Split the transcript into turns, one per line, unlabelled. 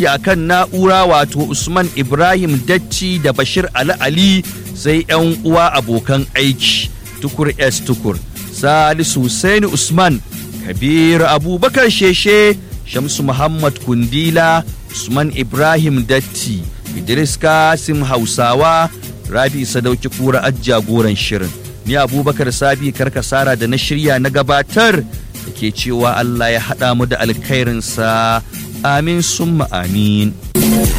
a kan na'ura wato usman ibrahim dacci da bashir ali ali sai 'yan uwa abokan aiki tukur s tukur salisu Hussaini usman kabiru abubakar sheshe shamsu muhammad kundila usman ibrahim datti idris kasim hausawa rabi sadauki kura jagoran shirin ni abubakar sabi karkasara da na shirya na gabatar da ke cewa allah ya haɗa mu da alkhairinsa amin summa amin